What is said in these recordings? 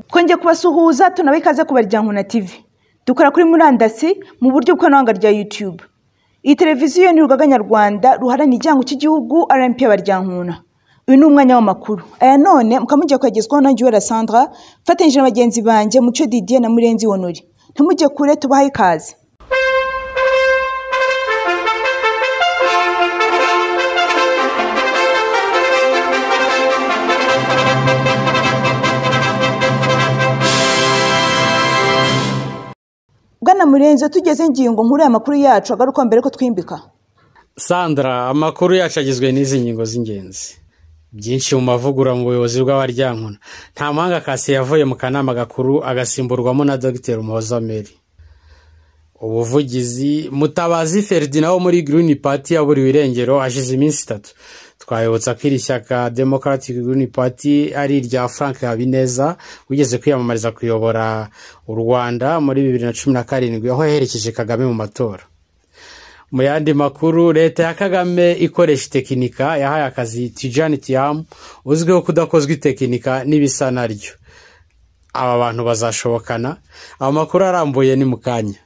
twongeye kubasuhuza tunabahe ikaze ku baryango na tv dukora kuri murandasi mu buryo bw'ikoranabuhanga rya yutube iyi televiziyo ni urugaga nyarwanda ruharanira igihango cy'igihugu rmp abaryankuna uyu ni umwanya w'amakuru aya none mukaba mugiye kwegerezwaho na juwera sandra mfatanyije na bagenzi banjye mucyo didier na murenzi honore ntimujye kure tubahe ikaze bwana murenzi iyo tugeze ingingo nkuru ya makuru yacu agaruka mbere ko twimbika sandra amakuru yacu agizwe n'izi ngingo z'ingenzi byinshi mu mavugurura mu buyobozi bw'abaryankuna nta mahanga kasi yavuye mu kanama gakuru agasimburwamo na dogiteri umuhoza meri ubuvugizi mutabazi feridina wo muri girini pati yaburiwe irengero hashize iminsi itatu twayobotsa ko iri shyaka demokarati girini pati ari irya frank habineza wigeze kwiyamamariza kuyobora u rwanda muri bibiri na cumi na karindwi aho yaherekeje kagame mu matora mu yandi makuru leta ya kagame ikoresha itekinika yahaye akazi tijani tiyamu uzwiho kudakozwa itekinika n'ibisa naryo aba bantu bazashobokana aya makuru arambuye ni mu kanya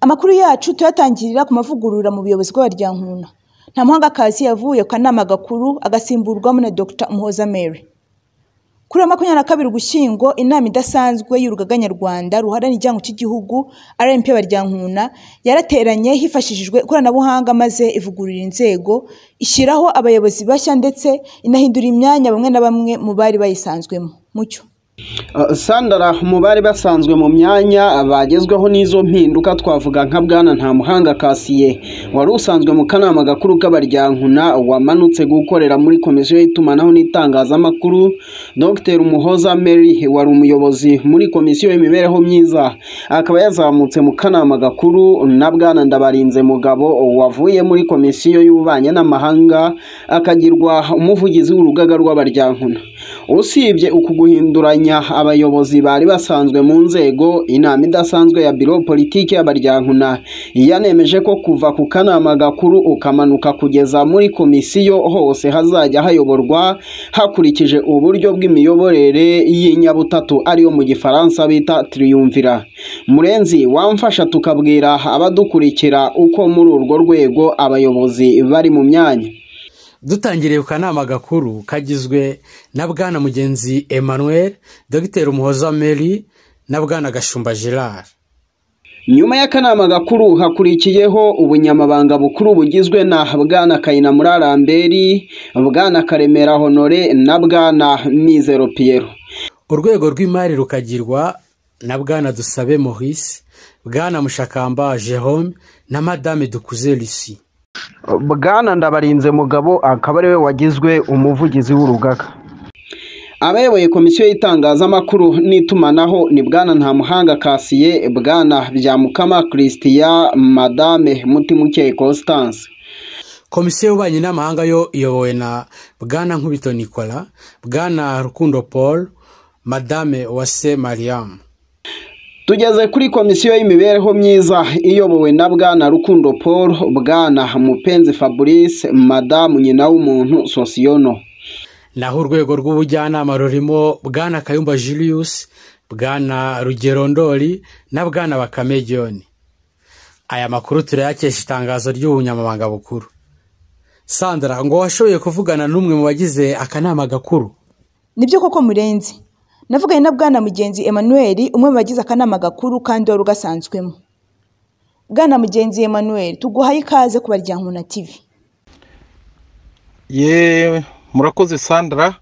amakuru yacu tuyatangirira ku mavugurura mu buyobozi bw'abaryankuna nta muhangakazi yavuye ku kanama gakuru agasimburwamo na dr muhoza mary kuri uyu wa makumyabiri na kabiri ugushyingo inama idasanzwe y'urugaga nyarwanda ruharanira igihango cy'igihugu rmp baryankuna yarateranye hifashishijwe ikoranabuhanga maze ivugurura inzego ishyiraho abayobozi bashya ndetse inahindura imyanya bamwe na bamwe mu bari bayisanzwemo mucyo sandara mu bari basanzwe mu myanya bagezweho n'izo mpinduka twavuga nka bwana nta muhanga kasiye wari usanzwe mu kanama gakuru k'abaryankuna wamanutse gukorera muri komisiyo y'itumanaho n'itangazamakuru dr umuhoza mary wari umuyobozi muri komisiyo y'imibereho myiza akaba yazamutse mu kanama gakuru na bwana ndabarinze mugabo wavuye muri komisiyo y'ububanyi n'amahanga akagirwa umuvugizi w'urugaga rw'abaryankuna usibye uku guhinduranya abayobozi bari basanzwe mu nzego inama idasanzwe ya biro politiki y'abaryankuna yanemeje ko kuva ku kanama gakuru ukamanuka kugeza muri komisiyo hose hazajya hayoborwa hakurikije uburyo bw'imiyoborere y'inyabutatu ariyo mu gifaransa bita tiriyumvira murenzi wamfasha tukabwira abadukurikira uko muri urwo rwego abayobozi bari mu myanya dutangiriye ku kanama gakuru kagizwe na bwana mugenzi emmanuel dogiteri umuhoza mary na bwana gashumba gerard nyuma y'akanama gakuru hakurikiyeho ubunyamabanga bukuru bugizwe na bwana kayina muri aramberi bwana karemera honore na bwana mizero piyero urwego rw'imari rukagirwa na bwana dusabe maurice bwana mushakamba jerome na madame dukuze lucie bwana ndabarinze mugabo akaba ariwe wagizwe umuvugizi w'urugaga abayoboye komisiyo y'itangazamakuru n'itumanaho ni bwana ntamuhanga kasiye bwana byamukama christian madame mutimukeye constance komisiyo y'ububanyi n'amahanga yo iyobowe na bwana nkubito nicola bwana rukundo paul madame wase mariam tugeze kuri komisiyo y'imibereho myiza iyobowe na bwana rukundo paul bwana mupenzi fabrice madamu nyina w'umuntu sosiyono naho urwego rw'ubujyanama rurimo bwana kayumba julius bwana rugero ndoli na bwana bakame john aya makuru turayakesha itangazo ry'ubunyamabanga bukuru sandra ngo washoboye kuvugana n'umwe mu bagize akanama gakuru nibyo koko murenzi navuganye na bwana mugenzi emmanuel umwe mu bagize akanama gakuru kandi wari ugasanzwemo bwana mugenzi emmanuel tuguhaye ikaze ku baryango na tv yewe murakoze sandra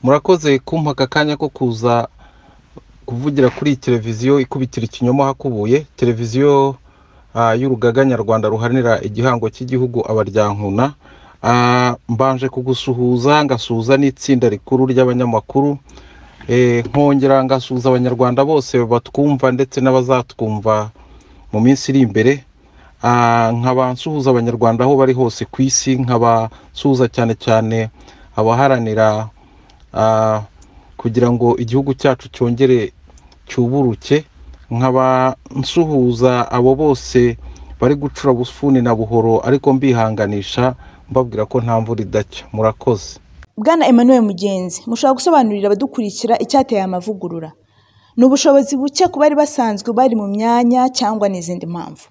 murakoze kumpa aka kanya ko kuza kuvugira kuri televiziyo ikubitira ikinyoma hakubuye televiziyo ah, y'urugaga nyarwanda ruharanira igihango cy'igihugu abaryankuna Ah, mbanje kugusuhuza ngasuhuza n'itsinda rikuru ry'abanyamakuru Eh, nkongera ngasuhuza abanyarwanda bose batwumva ndetse n'abazatwumva mu minsi iri imbere nkaba nsuhuza abanyarwanda aho bari hose ku isi nkaba nsuhuza cyane cyane abaharanira ah, kugira ngo igihugu cyacu cyongere cyuburuke nkaba nsuhuza abo bose bari gucura busufuni na buhoro ariko mbihanganisha mbabwira ko nta mvura idacya murakoze bwana emmanuel mugenzi mushobora gusobanurira abadukurikira icyateye amavugurura ni ubushobozi buke ku bari basanzwe bari mu myanya cyangwa n'izindi mpamvu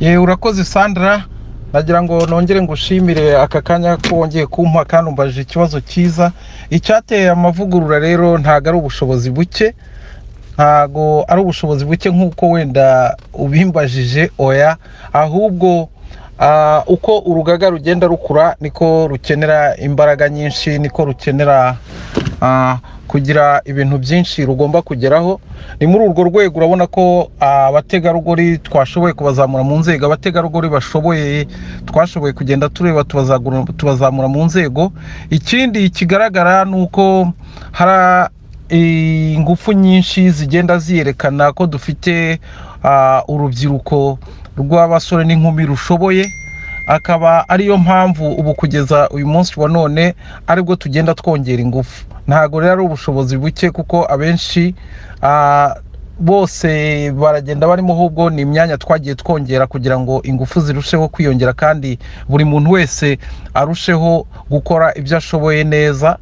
yewe urakoze sandra nagira ngo nongere ngushimire aka kanya ko wongeye kumpa kandi umbajije ikibazo cyiza icyateye amavugurura rero ntabwo ari ubushobozi buke ntabwo ari ubushobozi buke nk'uko wenda ubimbajije oya ahubwo ah, uko urugaga rugenda rukura niko rukenera imbaraga nyinshi niko rukenera ah, kugira ibintu byinshi rugomba kugeraho ni muri urwo rwego urabona ko ah, abategarugori twashoboye kubazamura mu nzego abategarugori bashoboye twashoboye kugenda tureba tubazagura- tubazamura mu nzego ikindi kigaragara ni uko hari ingufu nyinshi zigenda ziyerekana ko dufite ah, urubyiruko rw'abasore n'inkumi rushoboye akaba ariyo mpamvu ubu kugeza uyu munsi wa none aribwo tugenda twongera ingufu ntabwo rero ari ubushobozi buke kuko abenshi ah, bose baragenda barimo ahubwo ni imyanya twagiye twongera kugira ngo ingufu zirusheho kwiyongera kandi buri muntu wese arusheho gukora ibyo ashoboye neza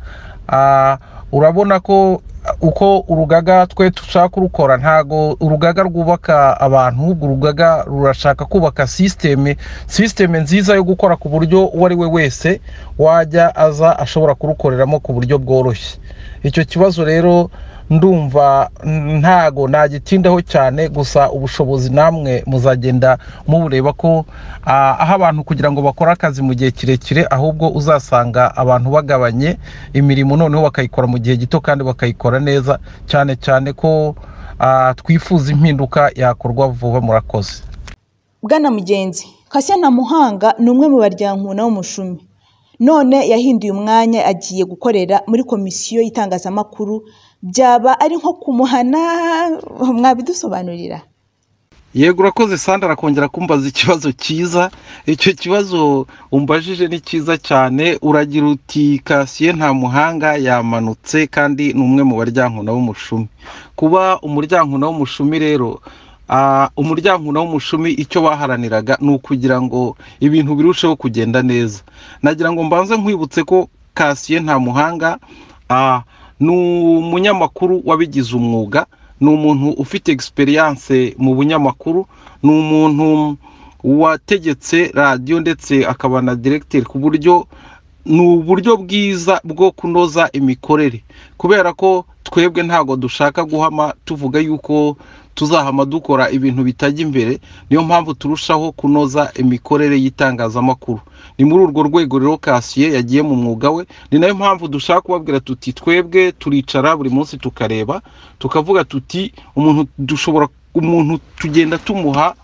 Ah, urabona ko uko urugaga twe dushaka kurukora ntago urugaga rwubaka abantu ahubwo urugaga rurashaka kubaka sisiteme sisiteme nziza yo gukora ku buryo uwo ari we wese wajya aza ashobora kurukoreramo ku buryo bworoshye icyo kibazo rero ndumva mm, ntago nagitindaho cyane gusa ubushobozi namwe muzagenda mubureba ko ah, aho abantu kugira ngo bakore akazi mu gihe kirekire ahubwo uzasanga abantu bagabanye imirimo noneho bakayikora mu gihe gito kandi bakayikora neza cyane cyane ko ah, twifuza impinduka yakorwa vuba murakoze bwana mugenzi kasiya ntamuhanga ni umwe mu baryankuna w'umushumi none yahinduye umwanya agiye gukorera muri komisiyo y'itangazamakuru byaba ari nko kumuhana mwabidusobanurira yego urakoze sandra arakongera kumbaza ikibazo cyiza icyo kibazo umbajije ni cyiza cyane uragira uti kasiye nta muhanga yamanutse kandi ni umwe mu baryankuna b'umushumi kuba umuryankuna w'umushumi rero ah, umuryankuna w'umushumi icyo baharaniraga ni ukugira ngo ibintu birusheho kugenda neza nagira ngo mbanze nkwibutse ko kasiye nta muhanga ah, ni umunyamakuru wabigize umwuga ni umuntu ufite egisperiyanse mu bunyamakuru ni umuntu wategetse radiyo ndetse akaba na diregiteri ku buryo ni uburyo bwiza bwo kunoza imikorere kubera ko twebwe ntabwo dushaka guhama tuvuga yuko tuzahama dukora ibintu bitajya imbere niyo mpamvu turushaho kunoza imikorere y'itangazamakuru ni muri urwo rwego rero kasiye yagiye mu mwuga we ni nayo mpamvu dushaka kubabwira tuti twebwe turicara buri munsi tukareba tukavuga tuti umuntu dushobora umuntu tugenda tumuha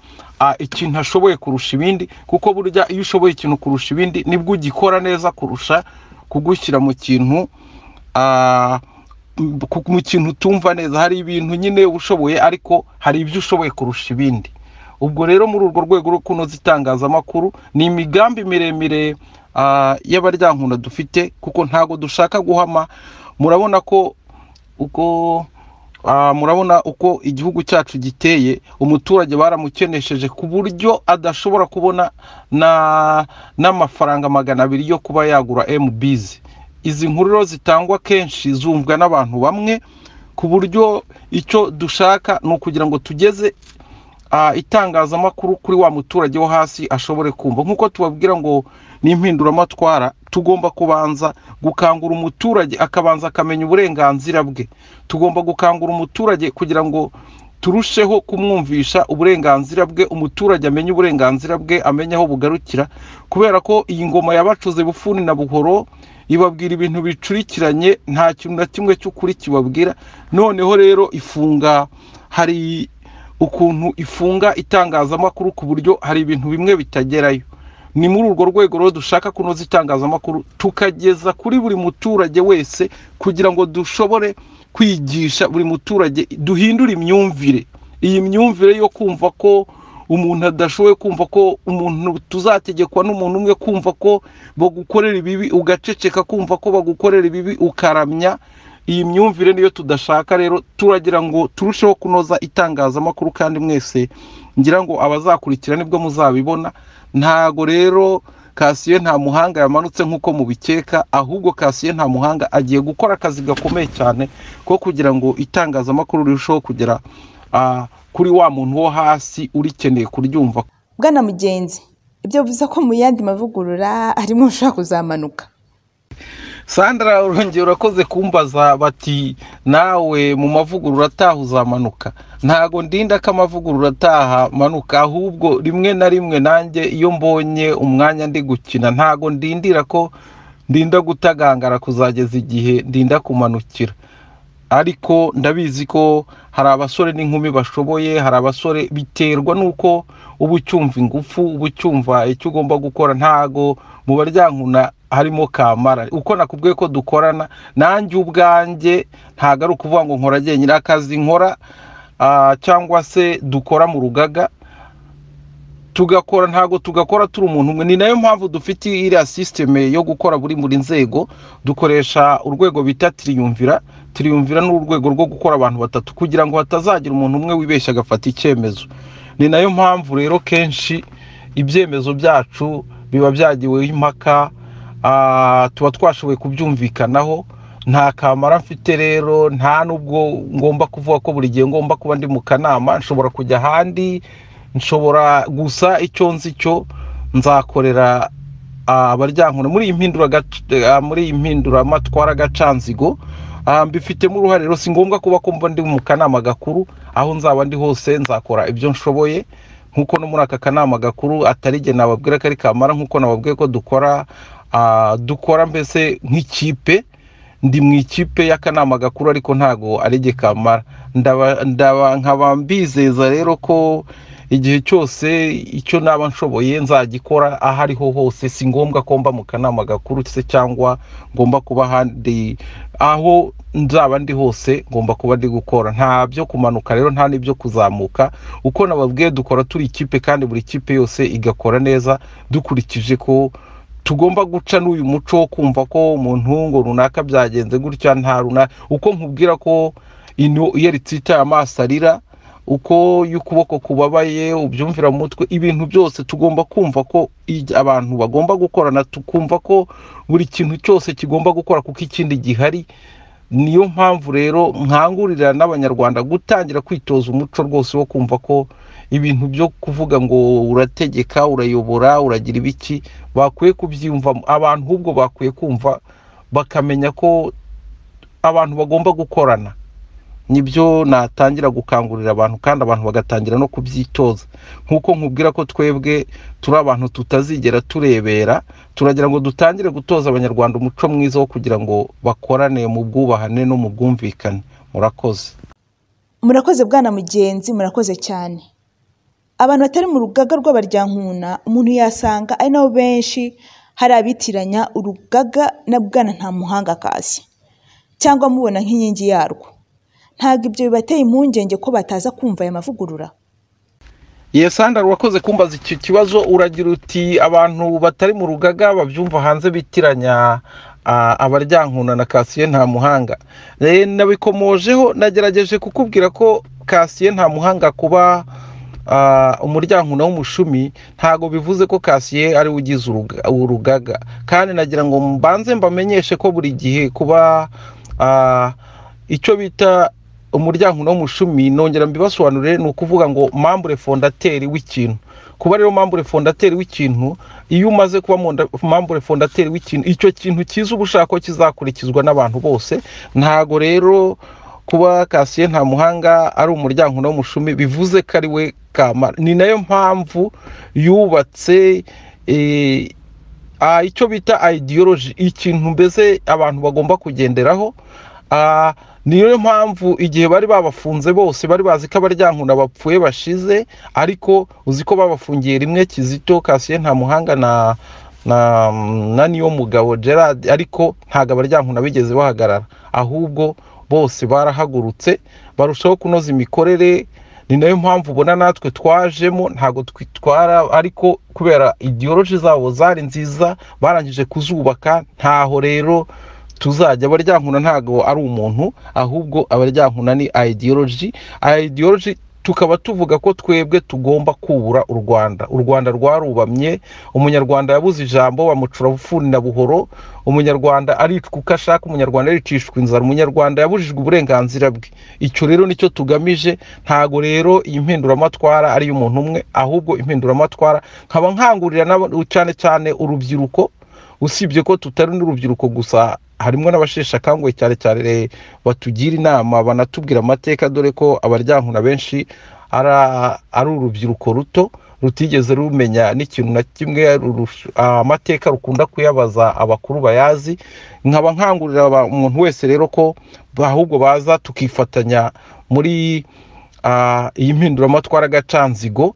ah, ikintu ashoboye kurusha ibindi kuko burya iyo ushoboye ikintu kurusha ibindi nibwo ugikora neza kurusha kugushyira mu kintu ah, m- ku- mu kintu utumva neza hari ibintu nyine uba ushoboye ariko hari ibyo ushoboye kurusha ibindi ubwo rero muri urwo rwego rwo kunoza itangazamakuru ni imigambi miremire ah, y'abaryankunda dufite kuko ntabwo dushaka guhama murabona ko uko Ah, murabona uko igihugu cyacu giteye umuturage baramukenesheje ku buryo adashobora kubona na- n'amafaranga magana abiri yo kuba yagura mbizi izi nkuru rero zitangwa kenshi zumvwa n'abantu bamwe ku buryo icyo dushaka ni ukugira ngo tugeze ah, itangazamakuru kuri wa muturage wo hasi ashobore kumva nk'uko tubabwira ngo ni impinduramatwara tugomba kubanza gukangura umuturage akabanza akamenya uburenganzira bwe tugomba gukangura umuturage kugira ngo turusheho kumwumvisha uburenganzira bwe umuturage amenye uburenganzira bwe amenye aho bugarukira kubera ko iyi ngoma yabacuze bufuni na buhoro ibabwira ibintu bicurikiranye nta kintu na kimwe cy'ukuri kibabwira noneho rero ifunga hari ukuntu ifunga itangazamakuru ku buryo hari ibintu bimwe bitagerayo ni muri urwo rwego rero dushaka kunoza itangazamakuru tukageza kuri buri muturage wese kugira ngo dushobore kwigisha buri muturage duhindure imyumvire iyi myumvire yo kumva ko umuntu adashoboye kumva ko umuntu tuzategekwa n'umuntu umwe kumva ko bagukorera ibibi ugaceceka kumva ko bagukorera ibibi ukaramya iyi myumvire niyo tudashaka rero turagira ngo turusheho kunoza itangazamakuru kandi mwese ngira ngo abazakurikira nibwo muzabibona ntago rero kasiyo nta muhanga yamanutse nk'uko mubikeka ahubwo kasiyo nta muhanga agiye gukora akazi gakomeye cyane ko kugira ngo itangazamakuru rirusheho kugera ah, kuri wa muntu wo hasi urikeneye kuryumva bwana mugenzi ibyo bivuze ko mu yandi mavugurura harimo ushaka kuzamanuka sandara urongera urakoze kumbaza bati nawe mu mavugurura ataha uzamanuka ntago ndinda ko amavugurura ataha manuka ahubwo rimwe na rimwe nanjye iyo mbonye umwanya ndi gukina ntago ndindira ko ndinda gutagangara kuzageza igihe ndinda kumanukira ariko ndabizi ko hari abasore n'inkumi bashoboye hari abasore biterwa n'uko uba ucyumva ingufu uba ucyumva icyo ugomba gukora ntago mu baryankuna harimo kamara uko nakubwiye ko dukorana nanjye ubwanjye ntago ari ukuvuga ngo nkora njyenyine akazi nkora ah, cyangwa se dukora mu rugaga tugakora ntago tugakora turi umuntu umwe ni nayo mpamvu dufite iriya sisiteme yo gukora buri buri nzego dukoresha urwego bita tiriyumvira tiriyumvira ni urwego rwo gukora abantu batatu kugira ngo hatazagira umuntu umwe wibeshya agafata icyemezo ni nayo mpamvu rero kenshi ibyemezo byacu biba byagiweho impaka ah, tuba twashoboye kubyumvikanaho nta kamara mfite rero nta n'ubwo ngomba kuvuga ko buri gihe ngomba kuba ndi mu kanama nshobora kujya ahandi nshobora gusa icyo nzi cyo nzakorera ah, abaryankuna muri iyi mpindura muri iyi mpinduramatwara agacanzigo ah, mbifitemo uruhare rero si ngombwa kuba ko mba ndi mu kanama gakuru aho nzaba ndi hose nzakora ibyo nshoboye nk'uko no muri aka kanama gakuru atari igihe nababwira ko ari kamara nk'uko nababwiye ko dukora ah, dukora mbese nk'ikipe ndi mu ikipe y'akanama gakuru ariko ntago ari igihe kamara ndaba ndaba- nkaba mbizeza rero ko igihe cyose icyo naba nshoboye nzagikora aho ariho hose si ngombwa ko mba mu kanama gakuru se cyangwa ngomba kuba ahandi aho nzaba ndi hose ngomba kuba ndi gukora nta byo kumanuka rero nta n'ibyo kuzamuka uko nababwiye dukora turi ikipe kandi buri kipe yose igakora neza dukurikije ko tugomba guca n'uyu muco wo kumva ko umuntu ngo runaka byagenze gutya nta runaka uko nkubwira ko ino iyo ritsitaye amaso arira uko iyo ukuboko kubabaye ubyumvira mu mutwe ibintu byose tugomba kumva ko i- abantu bagomba gukorana tukumva ko buri kintu cyose kigomba gukora kuko ikindi gihari niyo mpamvu rero nkangurira n'abanyarwanda gutangira kwitoza umuco rwose wo kumva ko ibintu byo kuvuga ngo urategeka urayobora uragira ibiki bakwiye kubyiyumvamo abantu ahubwo bakwiye kumva bakamenya ko abantu bagomba gukorana nibyo natangira gukangurira abantu kandi abantu bagatangira no kubyitoza nk'uko nkubwira ko twebwe turi abantu tutazigera turebera turagira ngo dutangire gutoza abanyarwanda umuco mwiza wo kugira ngo bakorane mu bwubahane no mu bwumvikane murakoze murakoze bwana mugenzi murakoze cyane abantu batari mu rugaga rw'abaryankuna umuntu yasanga ari nabo benshi hari abitiranya urugaga na bwana nta muhanga kasi cyangwa mubona nk'inkingi yarwo ntabwo ibyo bibateye impungenge ko bataza kumva aya mavugurura Yes Sandra urakoze kumbaza icyo kibazo uragira uti abantu batari mu rugaga babyumva hanze bitiranya ah, abaryankuna na Kasiye nta muhanga Eh, nabikomojeho nagerageje kukubwira ko Kasiye nta muhanga kuba ah, umuryankuna w'umushumi ntago bivuze ko Kasiye ari we ugize uruga- urugaga kandi nagira ngo mbanze mbamenyeshe ko buri gihe kuba ah, icyo bita umuryango w'umushumi nongera mbibasobanurire ni ukuvuga ngo mambure fondateri w'ikintu kuba rero mambure fondateri w'ikintu iyo umaze kuba monda- mambure fondateri w'ikintu icyo kintu cyiza uba ushaka ko kizakurikizwa n'abantu bose ntago rero kuba kasiye nta muhanga ari umuryango w'umushumi bivuze ko ari we kamara ni nayo mpamvu yubatse eh, ah, icyo bita ideology ikintu mbese abantu bagomba kugenderaho Ah, niyo mpamvu igihe bari babafunze bose bari bazi ko abaryankuna bapfuye bashize ariko uzi ko babafungiye rimwe kizito kasiye nta muhanga na na na niyo mugabo gerard ariko ntabwo abaryankuna bigeze bahagarara ahubwo bose barahagurutse barushaho kunoza imikorere ni nayo mpamvu ubona natwe twajemo ntabwo twitwara ariko kubera idiyoroji zabo zari nziza barangije kuzubaka ntaho rero tuzajya abaryankuna ntabwo ari umuntu ahubwo abaryankuna ni idiyoroji idiyoroji tukaba tuvuga ko twebwe tugomba kubura u rwanda u rwanda rwarubamye umunyarwanda yabuze ijambo bamucura bufuni na buhoro umunyarwanda aricwa uko ashaka umunyarwanda yaricishwa inzara umunyarwanda yabujijwe uburenganzira bwe icyo rero nicyo tugamije ntago rero iyi mpinduramatwara ari iy'umuntu umwe ahubwo impinduramatwara nkaba nkangurira cyane cyane urubyiruko usibye ko tutari n'urubyiruko gusa harimo n'abasheshe akanguhe cyane cyane batugira inama banatubwira amateka dore ko abaryankuna benshi ari urubyiruko ruto rutigeze rumenya n'ikintu na kimwe amateka rukunda kuyabaza abakuru bayazi nkaba nkangurira umuntu wese rero ko ahubwo baza tukifatanya muri iyi mpinduramatwara agacanzigo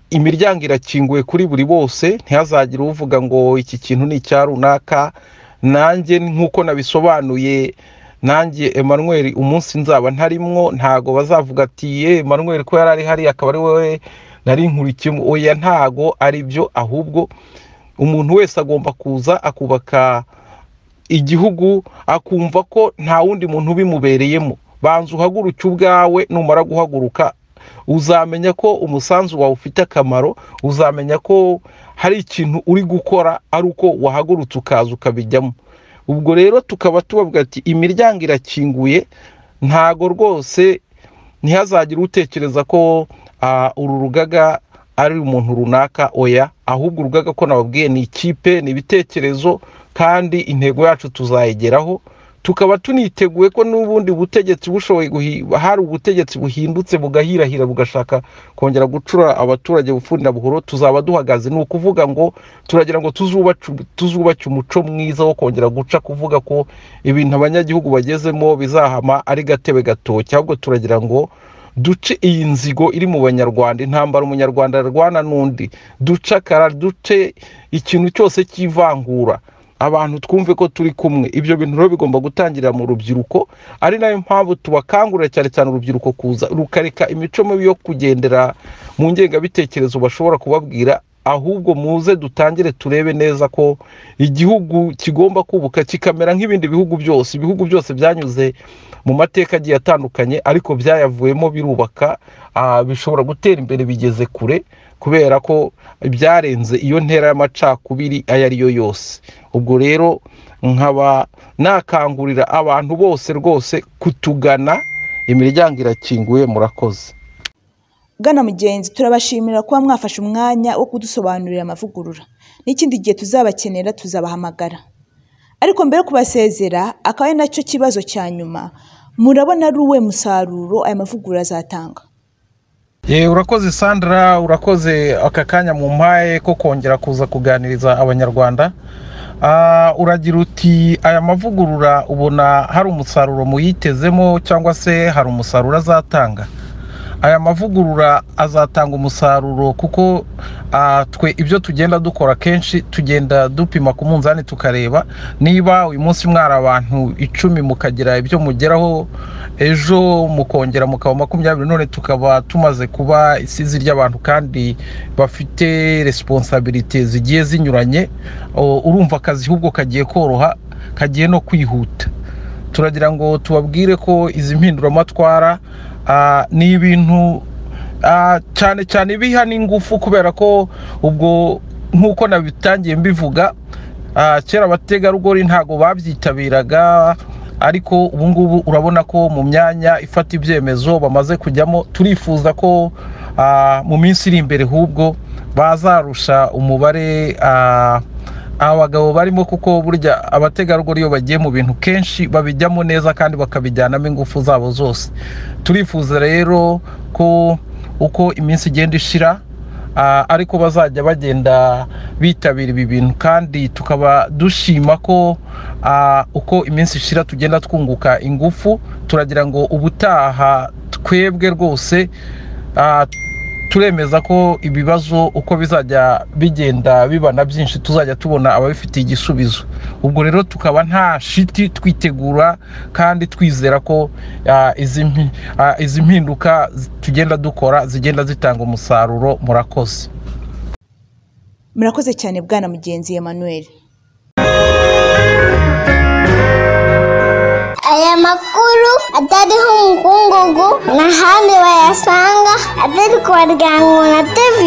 imiryango irakinguye kuri buri bose ntihazagire uvuga ngo iki kintu ni icya runaka nanjye nk'uko nabisobanuye nanjye Emmanuel umunsi nzaba ntarimwo ntago bazavuga ati ye Emmanuel ko yari ari hari akaba ari wowe nari nkurikiyemo oya ntago ari byo ahubwo umuntu wese agomba kuza akubaka igihugu akumva ko nta wundi muntu ubimubereyemo banza uhaguruke ubwawe numara guhaguruka uzamenya ko umusanzu wawe ufite akamaro uzamenya ko hari ikintu uri gukora ari uko wahagurutse ukaza ukabijyamo ubwo rero tukaba tubavuga ati imiryango irakinguye ntago rwose ntihazagire utekereza ko uru rugaga ari umuntu runaka oya ahubwo urugaga ko nababwiye ni ikipe ni ibitekerezo kandi intego yacu tuzayigeraho tukaba tuniteguye ko n'ubundi butegetsi bushoboye hari ubutegetsi buhindutse bugahirahira bugashaka kongera gucura abaturage bufunda buhoro tuzaba duhagaze ni ukuvuga ngo turagira ngo tuzubake umuco mwiza wo kongera guca kuvuga ko ibintu abanyagihugu bagezemo bizahama ari gatebe gatoki ahubwo turagira ngo duce iyi nzigo iri mu banyarwanda intambara umunyarwanda arwana n'undi ducakara duce ikintu cyose cy'ivangura abantu twumve ko turi kumwe ibyo bintu rero bigomba gutangirira mu rubyiruko ari nayo mpamvu tubakangurira cyane cyane urubyiruko kuza rukareka imico mibi yo kugendera mu ngengabitekerezo bashobora kubabwira ahubwo muze dutangire turebe neza ko igihugu kigomba kubuka kikamera nk'ibindi bihugu byose ibihugu byose byanyuze mu mateka agiye atandukanye ariko byayavuyemo birubaka bishobora gutera imbere bigeze kure kubera ko byarenze iyo ntera y'amacakubiri ayo ari yo yose ubwo rero nkaba nakangurira abantu bose rwose kutugana imiryango irakinguye murakoze gana mugenzi turabashimira kuba mwafashe umwanya wo kudusobanurira amavugurura n'ikindi gihe tuzabakenera tuzabahamagara ariko mbere yo kubasezera akaba ari nacyo kibazo cya nyuma murabona ari uwe musaruro aya mavugurura azatanga urakoze sandra urakoze aka kanya mu mpaye ko kongera kuza kuganiriza abanyarwanda uragira uti aya mavugurura ubona hari umusaruro muyitezemo cyangwa se hari umusaruro azatanga aya mavugurura azatanga umusaruro kuko twe ibyo tugenda dukora kenshi tugenda dupima ku munzani tukareba niba uyu munsi mwari abantu icumi mukagira ibyo mugeraho ejo mukongera mukaba makumyabiri none tukaba tumaze kuba isizi ry'abantu kandi bafite resiponsabirite zigiye zinyuranye urumva akazi ahubwo kagiye koroha kagiye no kwihuta turagira ngo tubabwire ko izi mpinduramatwara ni ibintu cyane cyane biha n'ingufu kubera ko ubwo nk'uko nabitangiye mbivuga kera abategarugori ntabwo babyitabiraga ariko ubu ngubu urabona ko mu myanya ifata ibyemezo bamaze kujyamo turifuza ko mu minsi iri imbere ahubwo bazarusha umubare abagabo barimo kuko burya abategarugori iyo bagiye mu bintu kenshi babijyamo neza kandi bakabijyanamo ingufu zabo zose turifuza rero ko uko iminsi igenda ishira ariko bazajya bagenda bitabira ibi bintu kandi tukaba dushima ko uko iminsi ishira tugenda twunguka ingufu turagira ngo ubutaha twebwe rwose turemeza ko ibibazo uko bizajya bigenda bibana byinshi tuzajya tubona ababifitiye igisubizo ubwo rero tukaba nta shiti twitegura kandi twizera ko ah, izi mpi- ah, izi mpinduka tugenda dukora zigenda zitanga umusaruro murakoze murakoze cyane bwana mugenzi Emmanuel Aya makuru atariho umukungugu n'ahandi bayasanga atari ku baryango na TV.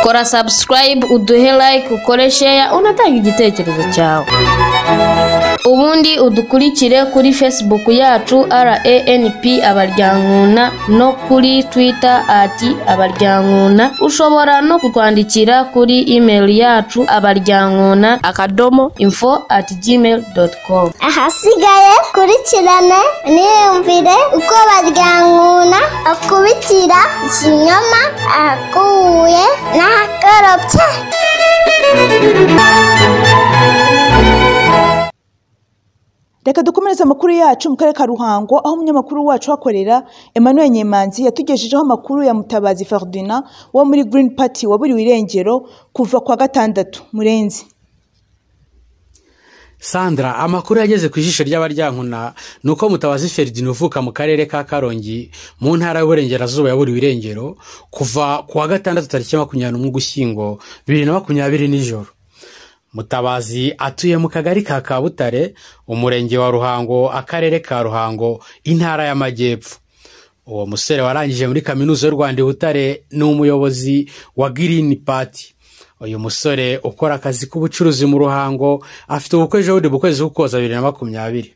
kora subscribe uduhe like ukore share unatanga igitekerezo cyawe ubundi udukurikire kuri facebook yacu ranp abaryankuna no kuri twitter ati abaryankuna ushobora no kutwandikira kuri email yacu abaryankuna akadomo info ati gmail dot com Ahasigaye kurikirane niyumvire uko baryankuna akubitira ikinyoma akuye n'ahakorobye. reka dukomereze amakuru yacu mu karere ka ruhango aho umunyamakuru wacu uhakorera emmanuel nyemanzi yatugejejeho amakuru ya mutabazi ferdinand wo muri green party waburiwe irengero kuva kwa gatandatu murenzi sandra amakuru yageze ku ijisho ry'abaryankuna ni uko mutabazi feridina uvuka mu karere ka karongi mu ntara y'uburengerazuba yaburiwe irengero kuva ku wa gatandatu tariki makumyabiri n'umwe ugushyingo bibiri na makumyabiri nijoro mutabazi atuye mu kagari ka kabutare umurenge wa ruhango akarere ka ruhango intara y'amajyepfo uwo musore warangije muri kaminuza y'u rwanda i butare ni umuyobozi wa green party uyu musore ukora akazi k'ubucuruzi mu ruhango afite ubukwe jodi mu kwezi k'ukoza bibiri na makumyabiri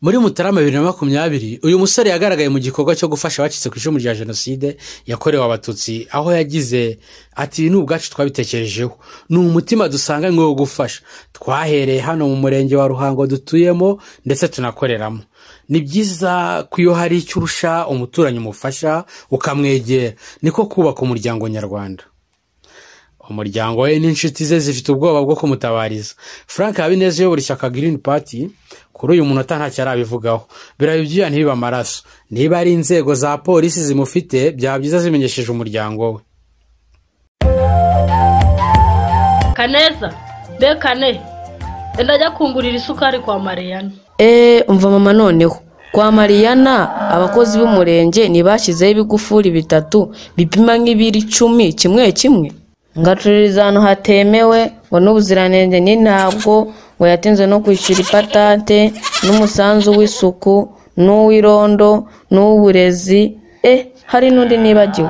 muri mutarama bibiri na makumyabiri uyu musore yagaragaye mu gikorwa cyo gufasha abacitse ku icumu rya jenoside yakorewe abatutsi aho yagize ati ibi ni ubwacu twabitekerejeho ni umutima dusanganywe wo gufasha twahereye hano mu murenge wa ruhango dutuyemo ndetse tunakoreramo ni byiza ko iyo hari icyo urusha umuturanyi umufasha ukamwegera niko kubaka umuryango nyarwanda umuryango we n'inshuti ze zifite ubwoba bwo kumutabariza frank habineza uyobora ishyaka green party kuri uyu munota ntacyo arabivugaho biraba ibyuya ntibibe amaraso niba ari inzego za polisi zimufite byaba byiza zimenyesheje umuryango we kaneza be kane enda ajya kungurira isukari kwa mariyana eee umva mama noneho kwa mariyana abakozi b'umurenge ntibashyizeho ibigufuri bitatu bipima nk'ibiro icumi kimwe kimwe ngacururiza ahantu hatemewe ngo n'ubuziranenge ni ntabwo ngo yatinze no kwishyura ipatante n'umusanzu w'isuku n'uw'irondo n'uw'uburezi e hari n'undi nibagiwe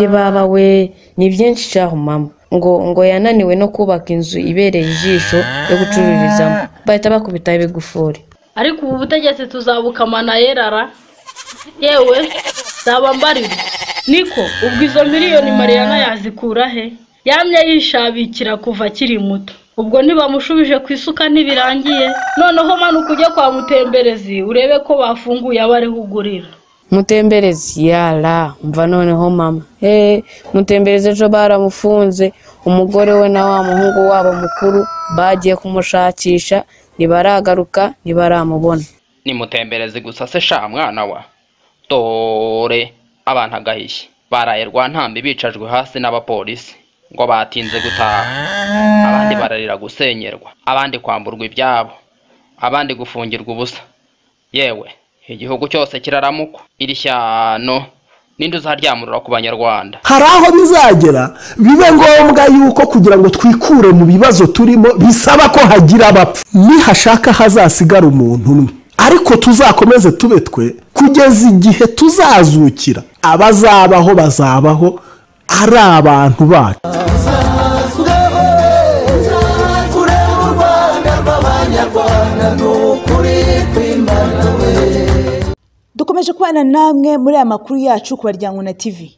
ye baba we ni byinshi cyaho mama ngo ngo yananiwe no kubaka inzu ibereye ijisho yo gucururizamo bahita bakubitaho ibigufuri ariko ubu butegetsi tuzabukamana yerara yewe nzaba mbarirwa niko ubwo izo miliyoni mariyana yazikura he yamye yishabikira kuva akiri muto ubwo ntibamushubije ku isuka ntibirangiye noneho manuka ujye kwa mutemberezi urebe ko bafunguye abo ariho ugurira mutemberezi yara mva noneho mama eee mutemberezi ejo baramufunze umugore we na wa muhungu wabo mukuru bagiye kumushakisha ntibaragaruka ntibaramubona nimutembereze gusa se sha mwana wa dore abana agahishye baraye rwantambi bicajwe hasi n'abapolisi ngo batinze gutaha abandi bararira gusenyerwa abandi kwamburwa ibyabo abandi gufungirwa ubusa yewe igihugu cyose kiraramukwa iri shyano ninde uzaryamurura ku banyarwanda hari aho bizagera bibe ngombwa yuko kugira ngo twikure mu bibazo turimo bisaba ko hagira abapfa nihashaka hazasigara umuntu umwe ariko tuzakomeze tube twe kugeza igihe tuzazukira abazabaho bazabaho ari abantu bacu dukomeje kubana namwe muri aya makuru yacu ku baryango na tv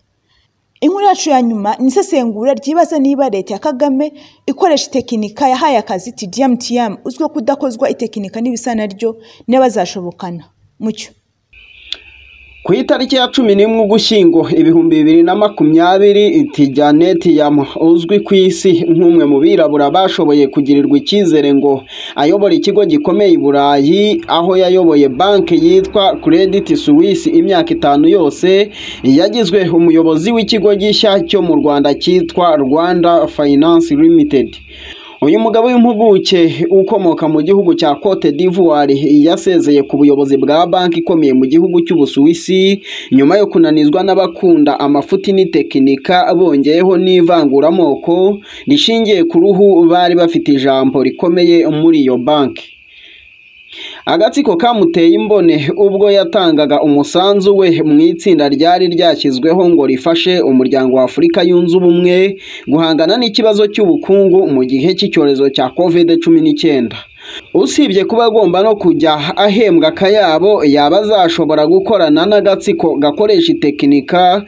inkuru yacu ya nyuma ni isesengura ryibaza niba leta ya kagame ikoresha itekinika yahaye akazi tdm tm uzwiho kudakozwa itekinika n'ibisa naryo n'abazashobokana mucyo ku itariki ya cumi n'imwe ugushyingo ibihumbi bibiri na makumyabiri Janet yama uzwi ku isi nk'umwe mu birabura bashoboye kugirirwa icyizere ngo ayobora ikigo gikomeye i burayi aho yayoboye banki yitwa Credit Suisse imyaka itanu yose yagizwe umuyobozi w'ikigo gishya cyo mu rwanda cyitwa rwanda finance limited uyu mugabo w'impuguke ukomoka mu gihugu cya cote d'ivoire yasezeye ku buyobozi bwa banki ikomeye mu gihugu cy'ubusuwisi nyuma yo kunanizwa n'abakunda amafuti n'itekinika bongeyeho n'ivanguramoko rishingiye ku ruhu bari bafite ijambo rikomeye muri iyo banki agatsiko kamuteye imbone ubwo yatangaga umusanzu we mu itsinda ryari ryashyizweho ngo rifashe umuryango wa afurika yunze ubumwe guhangana n'ikibazo cy'ubukungu mu gihe cy'icyorezo cya kovide cumi n'icyenda usibye kuba agomba no kujya ahembwa akayabo yaba azashobora gukorana n'agatsiko gakoresha itekinika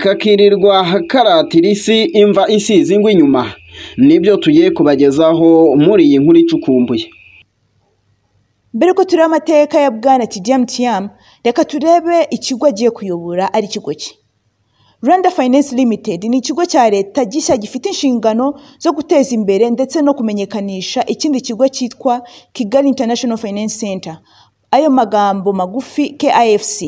kakirirwa karatirisi imva isize ingwa inyuma nibyo tugiye kubagezaho muri iyi nkuru icukumbuye mbere ko tureba amateka ya bwana tidiyamu tiyamu reka turebe ikigo agiye kuyobora ari ikigo cye rwanda finance limited ni ikigo cya leta gishya gifite inshingano zo guteza imbere ndetse no kumenyekanisha ikindi kigo cyitwa kigali international finance center ayo magambo magufi kifc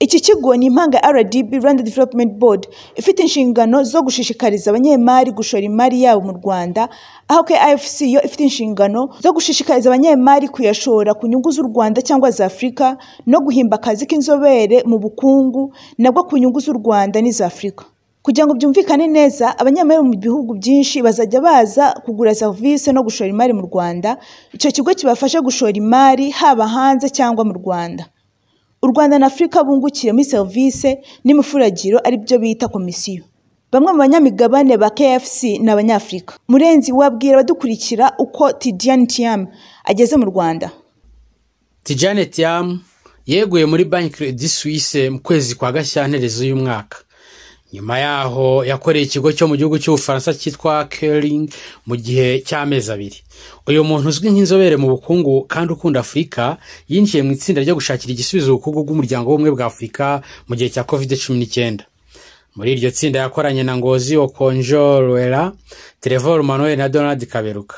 iki kigo ni impanga ya rdb rwanda development board ifite inshingano zo gushishikariza abanyemari gushora imari yabo mu rwanda aho kifc yo ifite inshingano zo gushishikariza abanyemari kuyashora ku nyungu z'u rwanda cyangwa za afurika no guhimba akazi k'inzobere mu bukungu nabwo ku nyungu z'u rwanda n'iza afurika kugira ngo byumvikane neza abanyamari mu bihugu byinshi bazajya baza kugura serivisi no gushora imari mu rwanda icyo kigo kibafashe gushora imari haba hanze cyangwa mu rwanda u rwanda na afurika bungukiye muri serivisi n'imifuragiro ari byo bita komisiyo bamwe mu banyamigabane ba kfc ni abanyafurika murenzi wabwira abadukurikira uko tidiyani tiyamu ageze mu rwanda tijane tiyamu yeguye muri banki kredi suwise mu kwezi kwa gashyanterezo y'umwaka nyuma yaho yakoreye ikigo cyo mu gihugu cy'ubufaransa cyitwa kering mu gihe cy'amezi abiri uyu muntu uzwi nk'inzobere mu bukungu kandi ukunda afurika yinjiye mu itsinda ryo gushakira igisubizo ubukungu bw'umuryango w'ubumwe bwa afurika mu gihe cya kovide cumi n'icyenda muri iryo tsinda yakoranye na ngozi okonjorwera terevor manuel na donald kaberuka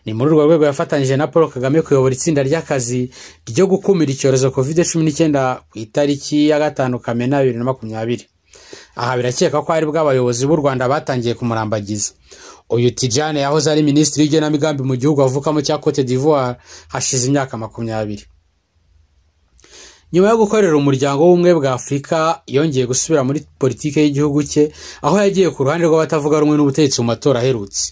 ni muri urwo rwego yafatanyije na paul kagame kuyobora itsinda ry'akazi ryo gukumira icyorezo kovide cumi n'icyenda ku itariki ya gatanu kamena bibiri na makumyabiri aha birakeka ko hari bwo abayobozi b'u rwanda batangiye kumurambagiza uyu tijane yahoze ari minisitiri w'igenamigambi mu gihugu avukamo cya cote d'ivoire hashize imyaka makumyabiri nyuma yo gukorera umuryango w'ubumwe bwa afurika yongeye gusubira muri politiki y'igihugu cye aho yagiye ku ruhande rw'abatavuga rumwe n'ubutegetsi mu matora aherutse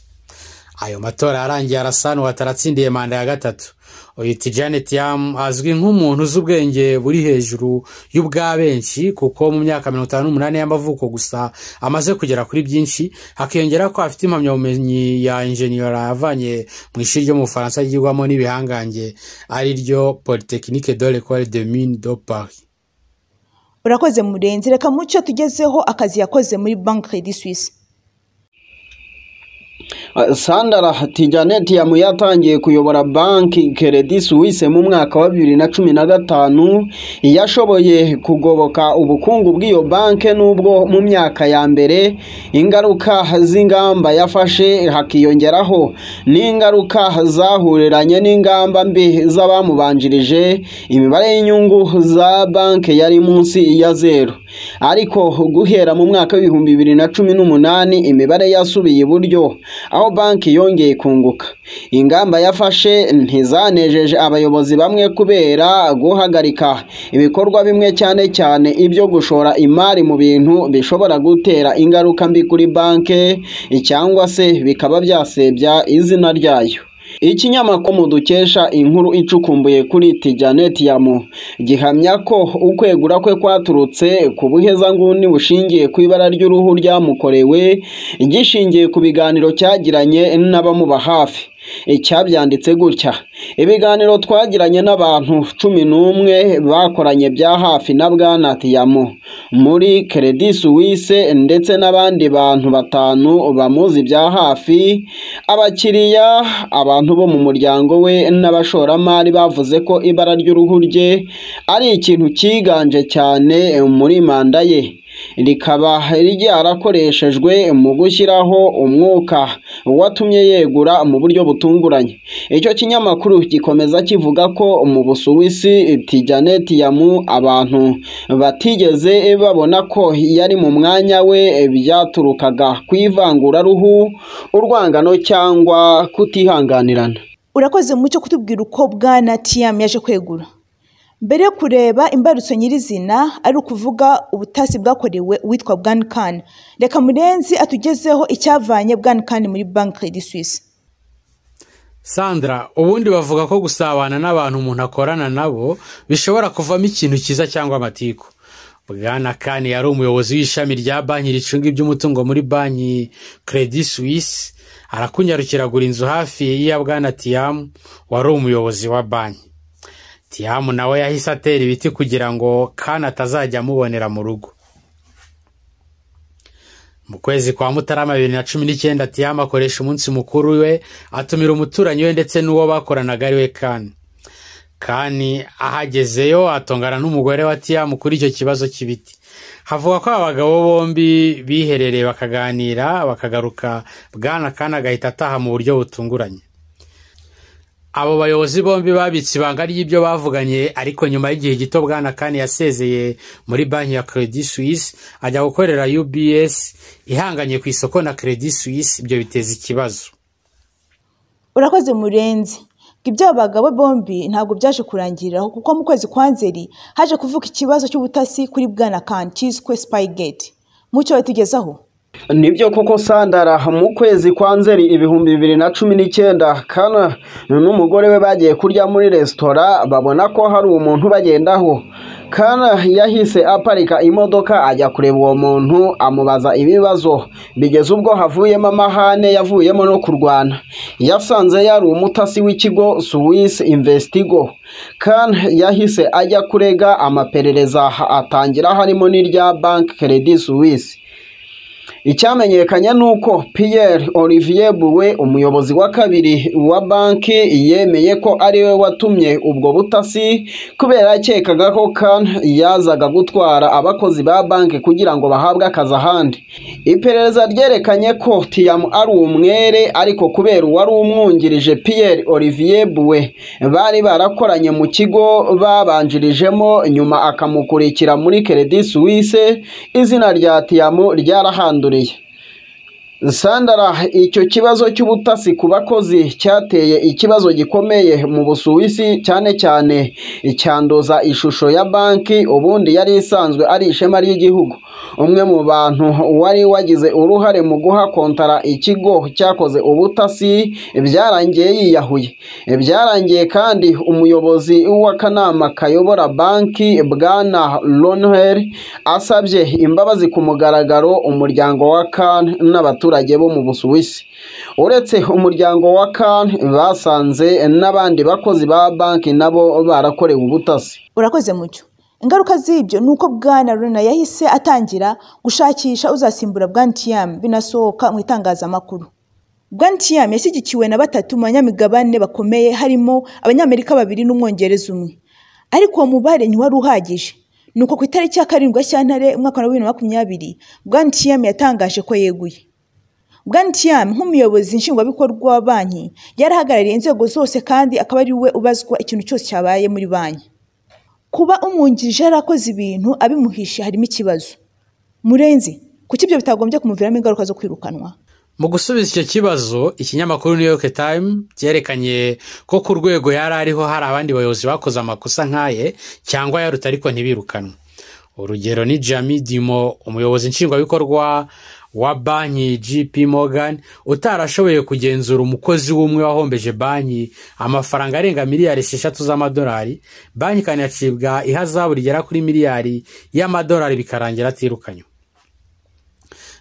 ayo matora yarangiye arasanu wataratsindiye manda ya gatatu uyu tijane tiyamu azwi nk'umuntu uzi ubwenge buri hejuru y'ubwa benshi kuko mu myaka mirongo itanu n'umunani y'amavuko gusa amaze kugera kuri byinshi hakiyongera ko afite impamyabumenyi ya injeniyora yavanye mu ishuri ryo mu bufaransa ryigwamo n'ibihangange ari ryo polytechnique de l'école de mine de paris urakoze murenzi reka mucyo tugezeho akazi yakoze muri banki credit suisse sandara tijaneti yamu yatangiye kuyobora banki keredi suwise mu mwaka wa bibiri na cumi na gatanu yashoboye kugoboka ubukungu bw'iyo banki n'ubwo mu myaka ya mbere ingaruka z'ingamba yafashe hakiyongeraho n'ingaruka zahuriranye n'ingamba mbi z'abamubanjirije imibare y'inyungu za banki yari munsi ya zeru ariko guhera mu mwaka w'ibihumbi bibiri na cumi n'umunani imibare yasubiye iburyo aho banki yongeye kunguka ingamba yafashe ntizanejeje abayobozi bamwe kubera guhagarika ibikorwa bimwe cyane cyane ibyo gushora imari mu bintu bishobora gutera ingaruka mbi kuri banki cyangwa se bikaba byasebya izina ryayo ikinyamakuru dukesha inkuru icukumbuye kuri tijaneti yamu gihamya ko ukwegura kwe kwaturutse ku buhezanguni bushingiye ku ibara ry'uruhu ryamukorewe gishingiye ku biganiro cyagiranye n'abamuba hafi cyabyanditse gutya ibiganiro twagiranye n'abantu cumi n'umwe bakoranye bya hafi na bwana tiyamo muri keredi suwise ndetse n'abandi bantu batanu bamuzi bya hafi abakiriya abantu bo mu muryango we n'abashoramari bavuze ko ibara ry'uruhu rye ari ikintu cyiganje cyane muri manda ye rikaba ryarakoreshejwe mu gushyiraho umwuka watumye yegura mu buryo butunguranye icyo kinyamakuru gikomeza kivuga ko mu busuwisi tijanet yamu abantu batigeze babona ko yari mu mwanya we byaturukaga ku ivanguraruhu urwangano cyangwa kutihanganirana urakoze mu cyo kutubwira uko bwana tiyamu yaje kwegura mbere yo kureba imbarutso nyirizina ari ukuvuga ubutasi bwakorewe uwitwa bwanikani reka murenzi atugezeho icyavanye bwanikani muri banki de suwisi sandra ubundi bavuga ko gusabana n'abantu umuntu akorana nabo bishobora kuvamo ikintu cyiza cyangwa amatiku bwana kani yari umuyobozi w'ishami rya banki ricunga iby'umutungo muri banki Credit suwisi arakunyarukiragura inzu hafi ya bwana tiyamu wari umuyobozi wa banki tiyamu nawe yahise atera ibiti kugira ngo kandi atazajya amubonera mu rugo mu kwezi kwa mutarama bibiri na cumi n'icyenda tiyamu akoresha umunsi mukuru we atumira umuturanyi we ndetse n'uwo bakoranaga ari we kani kani ahagezeyo atongana n'umugore wa tiyamu kuri icyo kibazo cy'ibiti havuga ko abagabo bombi biherereye bakaganira bakagaruka bwana kandi agahita ataha mu buryo butunguranye abo bayobozi bombi babitse ibanga ry'ibyo bavuganye ariko nyuma y'igihe gito bwana kane yasezeye muri banki ya Credit Suisse ajya gukorera UBS ihanganye ku isoko na Credit Suisse ibyo biteza ikibazo urakoze murenzi ngo iby'abo bagabo bombi ntabwo byaje kurangiriraho kuko mu kwezi kwa nzeri haje kuvuka ikibazo cy'ubutasi kuri bwana kane cyiswe Spygate mucyo batugezaho nibyo koko sandara mu kwezi kwa nzeri ibihumbi bibiri na cumi n'icyenda kana n'umugore we bagiye kurya muri resitora babona ko hari umuntu bagendaho kana yahise aparika imodoka ajya kureba uwo muntu amubaza ibibazo bigeze ubwo havuyemo amahane yavuyemo no kurwana yasanze yari umutasi w'ikigo suwisi investigo kana yahise ajya kurega amaperereza atangira harimo n'irya banki keredi suwisi icyamenyekanye ni uko Pierre Olivier buwe umuyobozi wa kabiri wa banki yemeye ko ari we watumye ubwo butasi kubera akekaga ko kan yazaga gutwara abakozi ba banki kugira ngo bahabwe akazi ahandi iperereza ryerekanye ko tiyamu ari umwere ariko kubera uwari umwungirije Pierre Olivier buwe bari barakoranye mu kigo babanjirijemo nyuma akamukurikira muri Credit Suisse izina rya tiyamu ryarahanduriye sandara icyo kibazo cy'ubutasi ku bakozi cyateye ikibazo gikomeye mu busuwisi cyane cyane icyanduza ishusho ya banki ubundi yari isanzwe ari ishema ry'igihugu umwe mu bantu wari wagize uruhare mu guha kontara ikigo cyakoze ubutasi byarangiye yiyahuye byarangiye kandi umuyobozi w'akanama kayobora banki bwana lonheri asabye imbabazi ku mugaragaro umuryango wa kan n'abaturage bo mu busuwisi uretse umuryango wa kan basanze n'abandi bakozi ba banki nabo barakorewe ubutasi urakoze mucyo ingaruka z'ibyo ni uko bwana runa yahise atangira gushakisha uzasimbura bwantiyamu binasohoka mu itangazamakuru bwantiyamu yashyigikiwe na batatu mu banyamigabane bakomeye harimo abanyamerika babiri n'umwongereza umwe ariko uwo mubare ntiwari uhagije ni uko ku itariki ya karindwi gashyantare umwaka wa bibiri na makumyabiri bwantiyamu yatangaje ko yeguye bwantiyamu nk'umuyobozi nshingwabikorwa wa banki yarahagarariye inzego zose kandi akaba ari we ubazwa ikintu cyose cyabaye muri banki kuba umwungirije yarakoze ibintu abimuhishe harimo ikibazo murenzi kuki ibyo bitagombye kumuviramo ingaruka zo kwirukanwa mu gusubiza icyo kibazo ikinyamakuru new york time cyerekanye ko ku rwego yari ariho hari abandi bayobozi bakoze amakosa nk'aye cyangwa yaruta ariko ntibirukanwe urugero ni jami dimo umuyobozi nshingwabikorwa wa banki gp Morgan utarashoboye kugenzura umukozi w'umwe wahombeje banki amafaranga arenga miliyari esheshatu z'amadolari banki ikanacibwa ihazabu rigera kuri miliyari y'amadolari bikarangira atirukanywe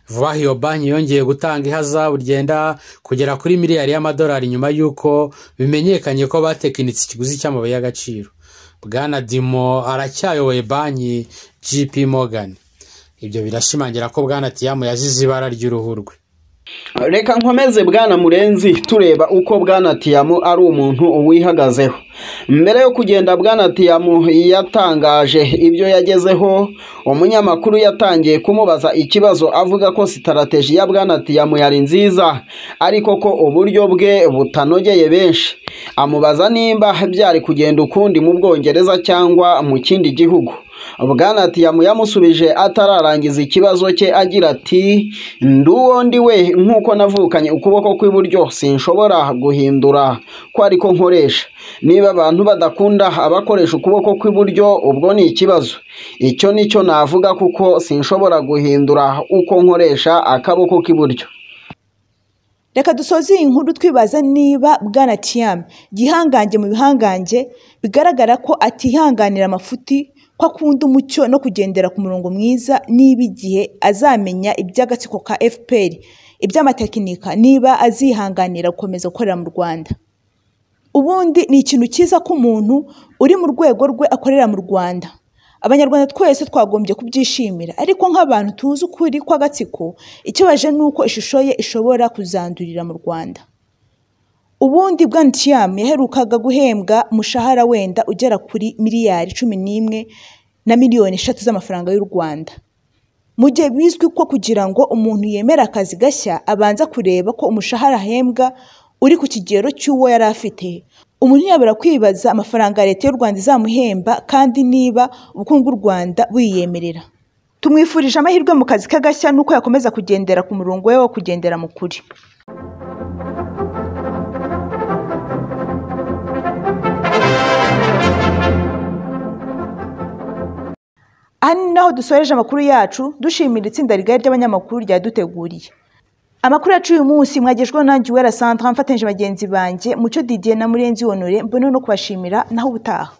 vuba aha iyo banki yongeye gutanga ihazabu ryenda kugera kuri miliyari y'amadolari nyuma y'uko bimenyekanye ko batekinitse ikiguzi cy'amabuye y'agaciro bwana dimo aracyayoboye banki gp Morgan ibyo birashimangira ko bwana tiyamu yazize ibara ry'uruhu rwe reka nkomeze bwana murenzi tureba uko bwana tiyamu ari umuntu wihagazeho mbere yo kugenda bwana tiyamu yatangaje ibyo yagezeho umunyamakuru yatangiye kumubaza ikibazo avuga ko sitarategi ya bwana tiyamu yari nziza ariko ko uburyo bwe butanogeye benshi amubaza nimba byari kugenda ukundi mu bwongereza cyangwa mu kindi gihugu bwana tiyamu yamusubije atararangiza ikibazo cye agira ati nduwo ndi we nk'uko navukanye ukuboko kw'iburyo sinshobora guhindura ko ariko nkoresha niba abantu badakunda abakoresha ukuboko kw'iburyo ubwo ni ikibazo icyo ni cyo navuga kuko sinshobora guhindura uko nkoresha akaboko k'iburyo reka dusoze iyi nkuru twibaza niba bwana tiyamu gihangange mu bihangange bigaragara ko atihanganira amafuti ko akunda umucyo no kugendera ku murongo mwiza niba igihe azamenya iby'agatsiko ka fpr iby'amatekinika niba azihanganira gukomeza gukorera mu rwanda ubundi ni ikintu cyiza ko umuntu uri mu rwego rwe akorera mu rwanda abanyarwanda twese twagombye kubyishimira ariko nk'abantu tuzi ukuri kw'agatsiko ikibaje ni uko ishusho ye ishobora kuzandurira mu rwanda ubundi bwanitiyamu yaherukaga guhembwa umushahara wenda ugera kuri miliyari cumi n'imwe na miliyoni eshatu z'amafaranga y'u rwanda mu gihe bizwi ko kugira ngo umuntu yemere akazi gashya abanza kureba ko umushahara ahembwa uri ku kigero cy'uwo yari afite umuntu yabura kwibaza amafaranga leta y'u rwanda izamuhemba kandi niba ubukungu bw'u rwanda buyiyemerera tumwifurije amahirwe mu kazi k'agashya n'uko yakomeza kugendera ku murongo we wo kugendera mu kuri aha ni naho dusoreje amakuru yacu dushimira itsinda rigari ry'abanyamakuru ryaduteguriye amakuru yacu uyu munsi mwagejweho nanjye uwera santara mfatanyije bagenzi banjye mucyo didiye na murenzi honore mbone no kubashimira naho ubutaha